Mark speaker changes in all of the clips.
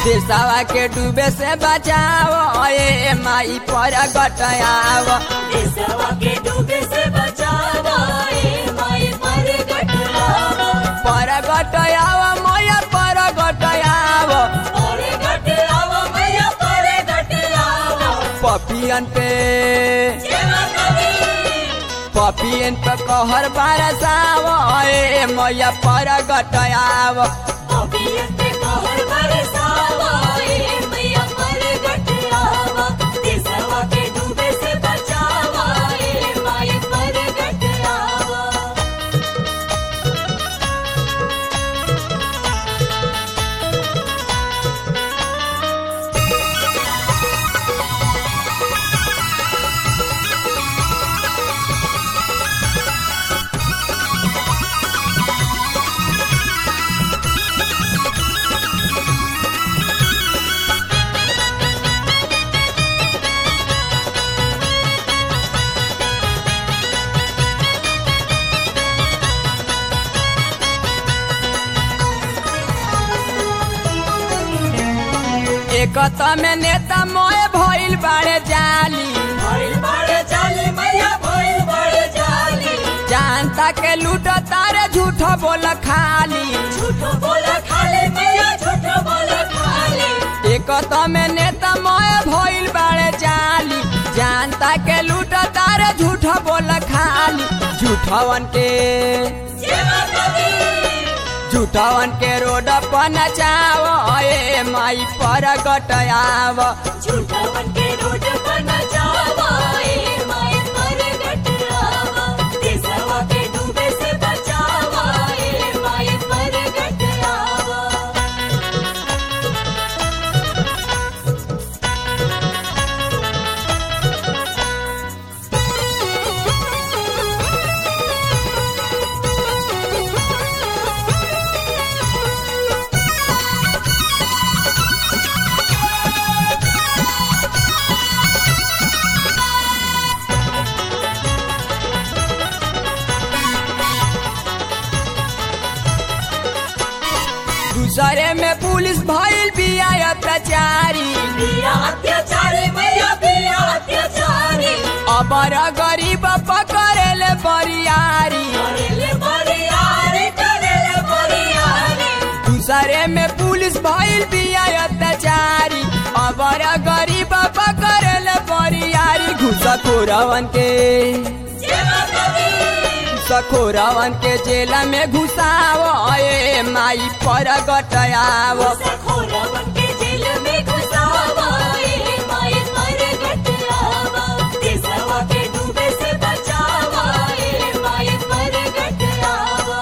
Speaker 1: देशवा के डूबे से बचाओ ए माई पर गटयाव
Speaker 2: देशवा के डूबे से बचावा ए माई पर गटरावा
Speaker 1: पर गटयाव मैया पर गटयाव
Speaker 2: पर गटरावा मैया पर गटरावा
Speaker 1: पपियन पे
Speaker 2: जय माता दी
Speaker 1: पपियन पे कहर बरसाव ए मैया पर गटयाव
Speaker 2: अभियत कहर बरसावा ए मैया पर गटरावा देशवा के डूबे से बचावा ए माई पर गटरावा
Speaker 1: एक में नेता मोए भइल बाड़े जाली
Speaker 2: भइल बड़े जाली मैया भइल बड़े जाली
Speaker 1: जानता के लूट तारे झूठ बोल खाली
Speaker 2: झूठ बोला खाले मैया झूठ बोला खाले
Speaker 1: एक में नेता मोए भइल बाड़े जाली जानता के लूट तारे झूठ बोल खाली झूठवन के
Speaker 2: जय माता दी
Speaker 1: झूठवन के रोड पर नचाव ए माई पर गटयाव
Speaker 2: झूठावन के रोड पर न जावा ए माई पर गटरावा देशवा के डूबे से बचावा ए माई पर गटरावा
Speaker 1: दूसरे में पुलिस भइल बिया अत्याचारी
Speaker 2: बिया अत्याचारी मैया बिया अत्याचारी
Speaker 1: अबर गरीब पकड़ेले बरियारी
Speaker 2: करेले बरियारी करेले बरियारी
Speaker 1: दूसरे में पुलिस भइल बिया अत्याचारी अबर गरीब पकड़ेले बरियारी घुसखोरवन के
Speaker 2: जय माता दी
Speaker 1: घुसखोरवन के जेल में घुसाव ए माई पर गटयाव
Speaker 2: सखोरवन के जेल में घुसावा ए माई पर गटरावा देशवा के डूबे से बचावा ए माई पर गटरावा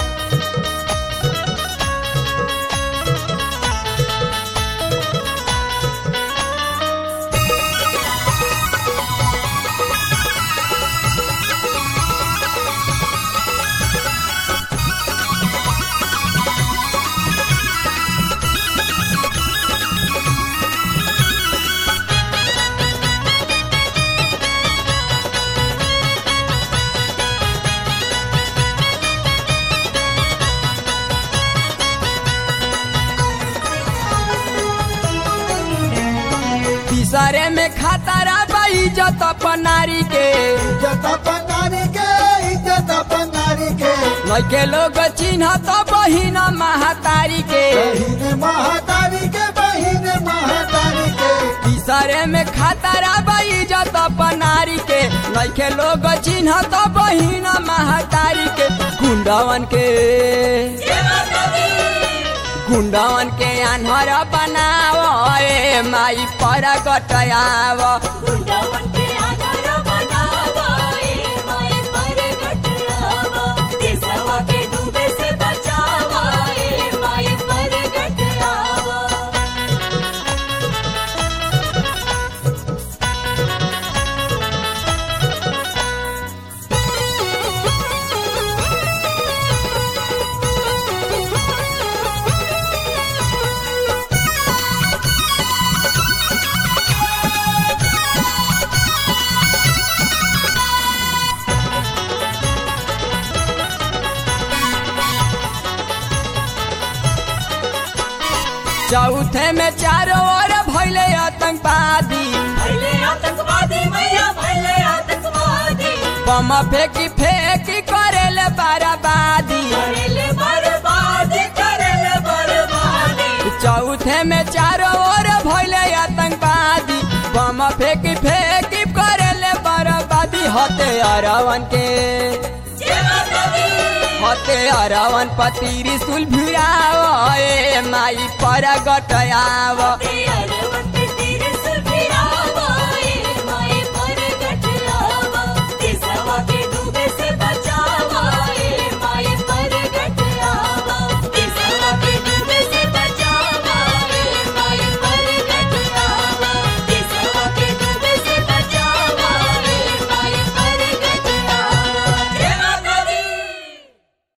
Speaker 1: तीसरे में खतरा बा इज्जत अपन नारी के
Speaker 3: इज्जत पंगारी के इज्जत पंगारी के
Speaker 1: लइके लोग चिन्ह तो बहिन महातारी के
Speaker 3: बहिन महातारी के बहिन महातारी के
Speaker 1: तीसरे में खतरा बा इज्जत अपन नारी के लइके लोग चिन्ह तो बहिन महातारी के गुंडवन के
Speaker 2: जय माता दी
Speaker 1: गुंडवन के आन्हर बनाव ए माई पर गटयाव
Speaker 2: गुंडावन के आधार बनावा ए माई पर गटरावा देशवा के डूबे से बचावा ए माई पर गटरावा
Speaker 3: Thank
Speaker 1: चौथे में चारों ओर भैले आतंकवादी
Speaker 2: भैले आतंकवादी मैया भैले आतंकवादी
Speaker 1: बम फेंकी फेंकी करेले बाराबादी
Speaker 2: करेले बर्बादी करेले बर्बादी
Speaker 1: चौथे में चारों ओर भैले आतंकवादी बम फेंकी फेंकी करेले बर्बादी होते अरवन के
Speaker 2: जय माता दी
Speaker 1: होते अरवन पति रिसुल भिड़ाव ए माई पर गटयाव
Speaker 2: ते